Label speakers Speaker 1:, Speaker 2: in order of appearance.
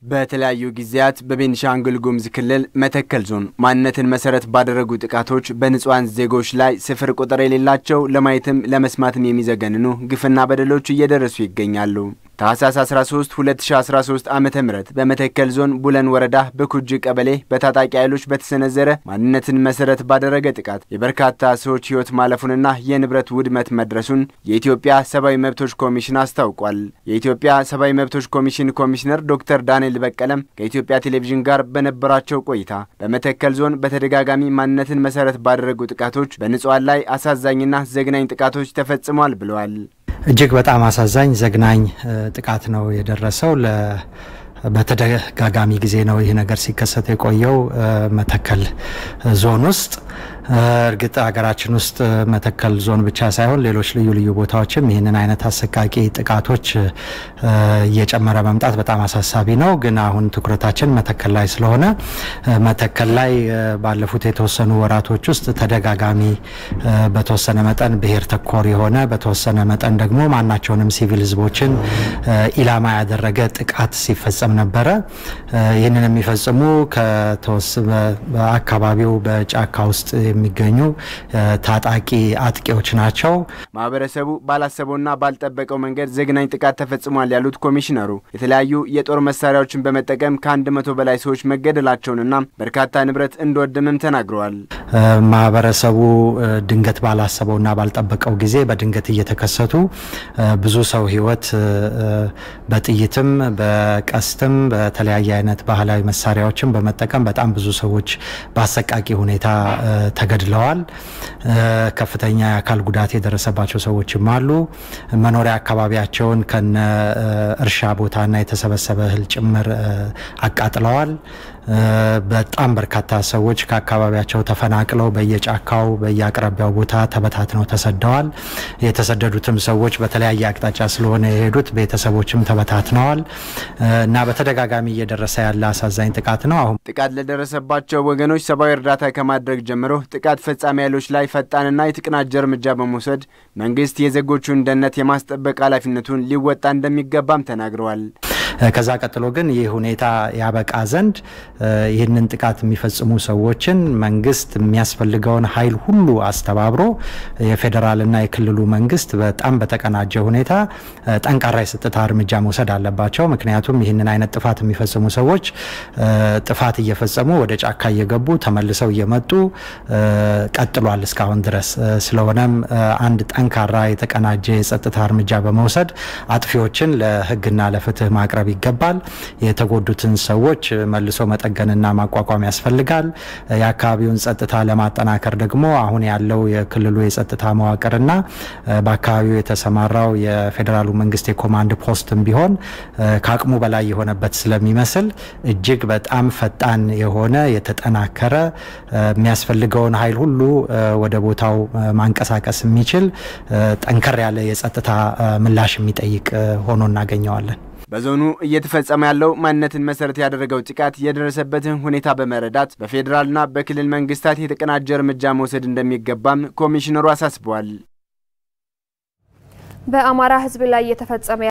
Speaker 1: በተለያዩ ጊዜያት በቤኒሻንጉል ጉሙዝ ክልል መተከል ዞን ማንነትን መሰረት ባደረጉ ጥቃቶች በንጹሐን ዜጎች ላይ ስፍር ቁጥር የሌላቸው ለማየትም ለመስማትም የሚዘገንኑ ግፍና በደሎች እየደረሱ ይገኛሉ። ታህሳስ 13 2013 ዓ ም በመተከል ዞን ቡለን ወረዳ በኩጅ ቀበሌ በታጣቂ ኃይሎች በተሰነዘረ ማንነትን መሰረት ባደረገ ጥቃት የበርካታ ሰዎች ሕይወት ማለፉንና የንብረት ውድመት መድረሱን የኢትዮጵያ ሰብአዊ መብቶች ኮሚሽን አስታውቋል። የኢትዮጵያ ሰብአዊ መብቶች ኮሚሽን ኮሚሽነር ዶክተር ዳንኤል በቀለም ከኢትዮጵያ ቴሌቪዥን ጋር በነበራቸው ቆይታ በመተከል ዞን በተደጋጋሚ ማንነትን መሰረት ባደረጉ ጥቃቶች በንጹሐን ላይ አሳዛኝና ዘግናኝ ጥቃቶች ተፈጽመዋል ብለዋል።
Speaker 2: እጅግ በጣም አሳዛኝ ዘግናኝ ጥቃት ነው የደረሰው። በተደጋጋሚ ጊዜ ነው ይህ ነገር ሲከሰት የቆየው መተከል ዞን ውስጥ። እርግጥ ሀገራችን ውስጥ መተከል ዞን ብቻ ሳይሆን ሌሎች ልዩ ልዩ ቦታዎችም ይህንን አይነት አሰቃቂ ጥቃቶች እየጨመረ መምጣት በጣም አሳሳቢ ነው። ግን አሁን ትኩረታችን መተከል ላይ ስለሆነ መተከል ላይ ባለፉት የተወሰኑ ወራቶች ውስጥ ተደጋጋሚ በተወሰነ መጠን ብሔር ተኮር የሆነ በተወሰነ መጠን ደግሞ ማናቸውንም ሲቪል ሕዝቦችን ኢላማ ያደረገ ጥቃት ሲፈጸም ነበረ። ይህንን የሚፈጽሙ በአካባቢው በጫካ ውስጥ የሚገኙ ታጣቂ አጥቂዎች ናቸው።
Speaker 1: ማህበረሰቡ ባላሰበውና ባልጠበቀው መንገድ ዘግናኝ ጥቃት ተፈጽሟል ያሉት ኮሚሽነሩ የተለያዩ የጦር መሳሪያዎችን በመጠቀም ከአንድ መቶ በላይ ሰዎች መገደላቸውንና በርካታ ንብረት እንደወደመም ተናግረዋል።
Speaker 2: ማህበረሰቡ ድንገት ባላሰበውና ባልጠበቀው ጊዜ በድንገት እየተከሰቱ ብዙ ሰው ህይወት በጥይትም በቀስትም በተለያየ አይነት ባህላዊ መሳሪያዎችን በመጠቀም በጣም ብዙ ሰዎች በአሰቃቂ ሁኔታ ተገድለዋል። ከፍተኛ የአካል ጉዳት የደረሰባቸው ሰዎችም አሉ። መኖሪያ አካባቢያቸውን ከነ እርሻ ቦታና የተሰበሰበ እህል ጭምር አቃጥለዋል። በጣም በርካታ ሰዎች ከአካባቢያቸው ተፈናቅለው በየጫካው በየአቅራቢያው ቦታ ተበታትነው ተሰደዋል። የተሰደዱትም ሰዎች በተለያየ አቅጣጫ ስለሆነ የሄዱት ቤተሰቦችም ተበታትነዋል እና በተደጋጋሚ እየደረሰ ያለ አሳዛኝ ጥቃት ነው። አሁን
Speaker 1: ጥቃት ለደረሰባቸው ወገኖች ሰብአዊ እርዳታ ከማድረግ ጀምሮ ጥቃት ፈጻሚ ኃይሎች ላይ ፈጣንና የተቀናጀ እርምጃ በመውሰድ መንግስት የዜጎቹን ደህንነት የማስጠበቅ ኃላፊነቱን ሊወጣ እንደሚገባም ተናግረዋል።
Speaker 2: ከዛ ቀጥሎ ግን ይህ ሁኔታ ያበቃ ዘንድ ይህንን ጥቃት የሚፈጽሙ ሰዎችን መንግስት የሚያስፈልገውን ኃይል ሁሉ አስተባብሮ የፌዴራልና የክልሉ መንግስት በጣም በተቀናጀ ሁኔታ ጠንካራ የጸጥታ እርምጃ መውሰድ አለባቸው። ምክንያቱም ይህንን አይነት ጥፋት የሚፈጽሙ ሰዎች ጥፋት እየፈጸሙ ወደ ጫካ እየገቡ ተመልሰው እየመጡ ቀጥሏል እስካሁን ድረስ። ስለሆነም አንድ ጠንካራ የተቀናጀ የጸጥታ እርምጃ በመውሰድ አጥፊዎችን ለህግና ለፍትህ ማቅረብ ይገባል። የተጎዱትን ሰዎች መልሶ መጠገንና ማቋቋም ያስፈልጋል። የአካባቢውን ጸጥታ ለማጠናከር ደግሞ አሁን ያለው የክልሉ የጸጥታ መዋቅርና በአካባቢው የተሰማራው የፌዴራሉ መንግስት የኮማንድ ፖስትም ቢሆን ከአቅሙ በላይ የሆነበት ስለሚመስል እጅግ በጣም ፈጣን የሆነ የተጠናከረ የሚያስፈልገውን ኃይል ሁሉ ወደ ቦታው ማንቀሳቀስ የሚችል ጠንከር ያለ የጸጥታ ምላሽ የሚጠይቅ ሆኖ እናገኘዋለን።
Speaker 1: በዞኑ እየተፈጸመ ያለው ማንነትን መሰረት ያደረገው ጥቃት የደረሰበትን ሁኔታ በመረዳት በፌዴራልና በክልል መንግስታት የተቀናጀ እርምጃ መውሰድ እንደሚገባም ኮሚሽነሩ አሳስበዋል።
Speaker 3: በአማራ ሕዝብ ላይ እየተፈጸመ